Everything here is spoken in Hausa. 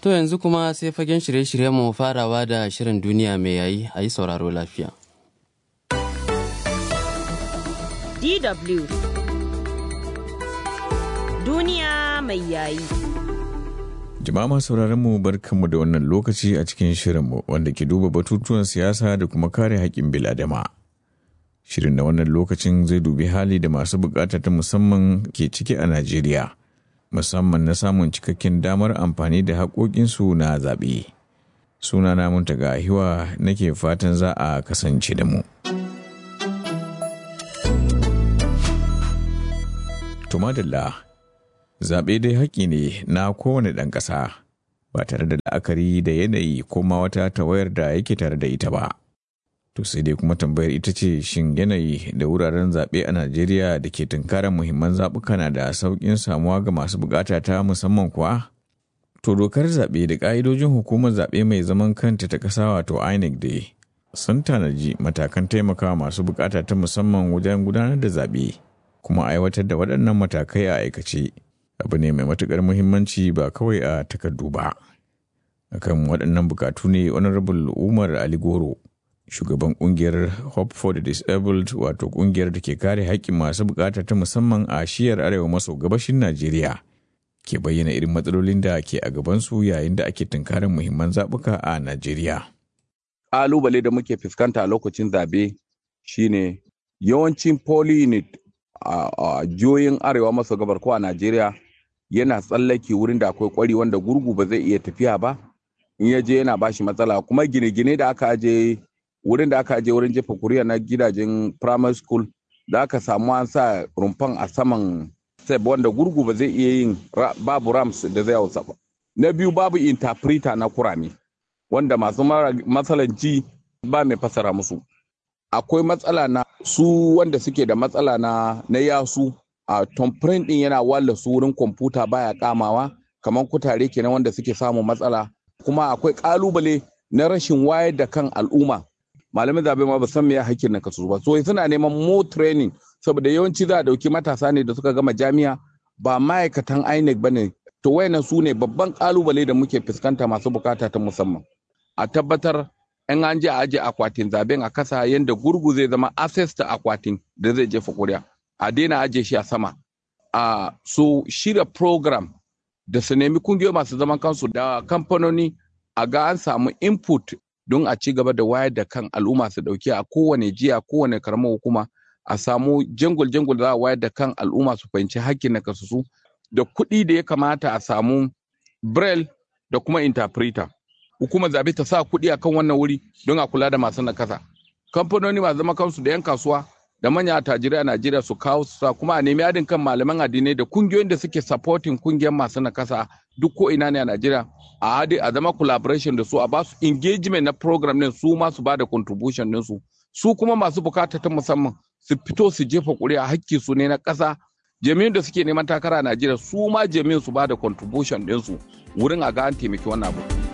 To yanzu kuma sai fagen shirye-shiryen mu farawa da shirin duniya mai yayi a yi sauraro lafiya. DW Duniya mai yayi. Jama'a masu sauraron mu barkanmu da wannan lokaci a cikin shirinmu wanda ke duba batutuwan siyasa da kuma kare haƙƙin biladama. Shirin na wannan lokacin zai dubi hali da masu bukata ta musamman ke ciki a Najeriya, musamman na samun cikakken damar amfani da haƙoƙinsu na zaɓe. Sunana Muntaga Hiwa nake fatan za a kasance da mu. Tumadalla zaɓe dai haƙƙi ne na kowane ɗan ƙasa ba tare da la'akari da yanayi ko ma wata tawayar da yake tare da ita ba. To sai dai kuma tambayar ita ce shin yanayi da wuraren zaɓe a Najeriya da ke tunkarar muhimman zaɓuka na da sauƙin samuwa ga masu buƙata ta musamman kuwa? To dokar zaɓe da ƙa'idojin hukumar zaɓe mai zaman kanta ta ƙasa wato INEC dai sun tanaji matakan taimakawa masu buƙata ta musamman wajen gudanar da zaɓe kuma aiwatar da waɗannan matakai a aikace. abu ne mai matukar muhimmanci ba kawai a takardu ba akan waɗannan bukatu ne honorable umar ali goro shugaban kungiyar hope for the disabled wato kungiyar da ke kare haƙƙin masu bukata ta musamman a shiyar arewa maso gabashin najeriya ke bayyana irin matsalolin da ke a gabansu yayin da ake tunkarar muhimman zaɓuka a najeriya ƙalubale da muke fuskanta a lokacin zabe shine yawancin poly unit a jihohin arewa maso gabar ko a najeriya yana tsallake wurin da akwai kwari wanda gurgu ba zai iya tafiya ba in ya je yana bashi matsala kuma gine-gine da aka aje wurin da aka aje wurin jefa kuriya na gidajen primary school da aka samu an sa rumfan a saman seb wanda gurgu ba zai iya yin babu rams da zai hausa ba na biyu babu interpreter na kurame wanda masu matsalan ji ba mai fasara musu akwai matsala na su wanda suke da matsala na na yasu a tomprint din yana walla su wurin kwamfuta baya kamawa kamar kutare kenan wanda suke samun matsala kuma akwai kalubale na rashin wayar da kan al'umma malamin zabe ma ba san me ya hakkin na kasu ba so suna neman more training saboda yawanci za a dauki matasa ne da suka gama jami'a ba ma'aikatan INEC bane to wayannan su ne babban kalubale da muke fuskanta masu bukata ta musamman a tabbatar in an je a aje akwatin zaben a kasa yadda gurgu zai zama access ta akwatin da zai jefa kuri'a a daina aje shi a sama a so shirya program da su nemi kungiyoyi masu zaman kansu da kamfanoni a ga an samu input don a ci gaba da wayar da kan al'umma su dauki a kowane jiya kowane karamar hukuma a samu jangul jangul da za a wayar da kan al'umma su fahimci hakkin na kasusu da kuɗi da ya kamata a samu braille da kuma interpreter hukumar zabe ta sa kuɗi a kan wannan wuri don a kula da masu nakasa kamfanoni masu zama kansu da 'yan kasuwa da manya attajirai a najeriya su kawo su sa kuma a nemi haɗin kan malaman addinai da kungiyoyin da suke supporting kungiyar masu nakasa duk ko ina ne a najeriya a haɗe a zama collaboration da su a basu engagement na program din su ma su bada contribution din su su kuma masu bukata ta musamman su fito su jefa ƙuri'a hakki su ne na ƙasa jami'in da suke neman takara a najeriya su ma jami'in su bada contribution din su wurin a ga an taimaki wannan abu.